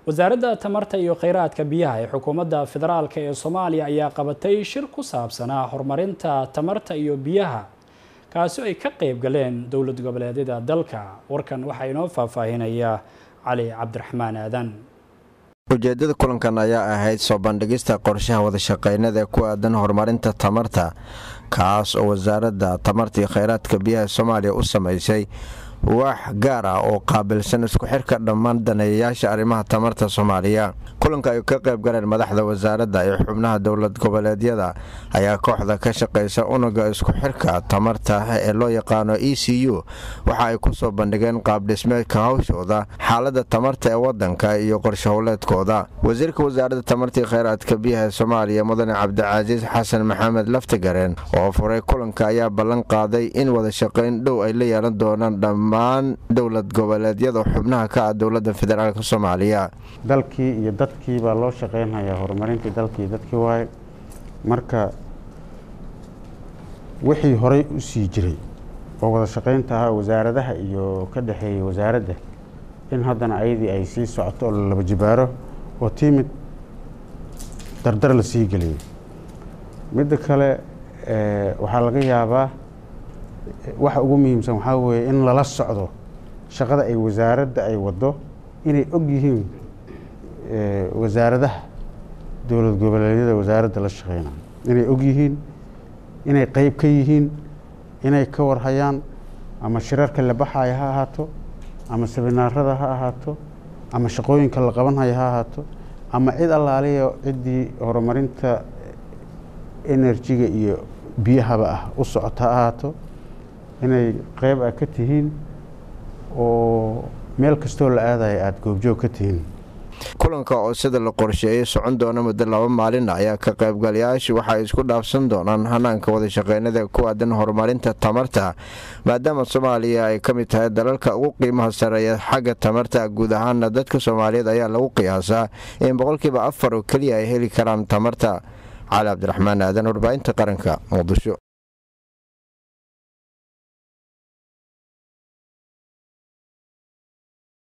wasaaradda tamarta iyo kheyraadka biyaha ee xukuumadda federaalk ee soomaaliya ayaa qabatay shir ku saabsanaa horumarinta tamarta iyo biyaha kaasi oo ay ka qeyb galeen dowlad goboleedyada dalka warkan waxaa inoo faahfaahinaya cali cabdiraxmaan aadan ujeedada kulankan ayaa ahayd soo bandhigista qorshaha wadashaqeynada ee ku aadan horumarinta tamarta kaas oo wasaaradda tamarta iyo kheyraadka biyaha soomaaliya u samaysay wax gaar ah oo qaabilsan isku xirka dhammaan daneeyayaasha arrimaha tamarta soomaaliya kulanka ay ka qayb galeen madaxda wasaaradda iyo xubnaha dowlad goboleedyada ayaa kooxda ka shaqaysa unuga isku xirka tamarta ee loo yaqaano e c u waxa ay kusoo bandhigeen qaabdhismeedka hawshooda xaalada tamarta ee wadanka iyo qorshahowleedkooda wasiirka wasaaradda tamarta iyo kheyraadka biyaha ee soomaaliya mudane cabdicasiis xasan maxamed laftigareen oo furay kulanka ayaa ballan qaaday in wadashaqayn dhow ay la yeelan doonaan dhammaan dowlad goboleedyada xubnaha ka ah dowladda federaalk soomaaliya dalkii iyo dadkii baa loo shaqeynhayaa horumarintii dalkii dadkii waaye marka wixii horay u sii jiray oo wada shaqeynta ahaa wasaaradaha iyo ka dhexeeyay wasaaradda in haddana ayadii ay sii socoto oo lalaba jibaaro oo timid dardar la sii geliyay midda kale waxaa laga yaabaa waxa ugu muhiimsan waxaa weeye in lala socdo shaqada ay wasaaradda ay waddo inay og yihiin wasaaradaha dowlad goboleedyada wasaaradda la shaqeyna inay og yihiin inay qeyb ka yihiin inay ka warhayaan ama shirarka la baxaya ha ahaato ama sabinaarada ha ahaato ama shaqooyinka la qabanhaya ha ahaato ama cid allaaliya ciddii horumarinta enerjiga iyo biyahaba ah u socota ha ahaato inay qeyb ah ka tihiin oo meel kastoo la aadaya aada goobjoog ka tihiin kulanka oo sida la qorsheeyay socon doona muddo laba maalin ayaa ka qaybgalayaashu waxay isku dhaafsan doonaan hanaanka wadashaqeynada ku aadan horumarinta tamarta maadaama soomaaliya ay ka mid tahay dalalka ugu qiimaha sareeya xagga tamarta guud ahaana dadka soomaaliyeed ayaa lagu qiyaasaa in boqolkiiba afar oo keliya ay heli karaan tamarta cali cabdiraxmaan aadan warbaahinta qaranka muqdisho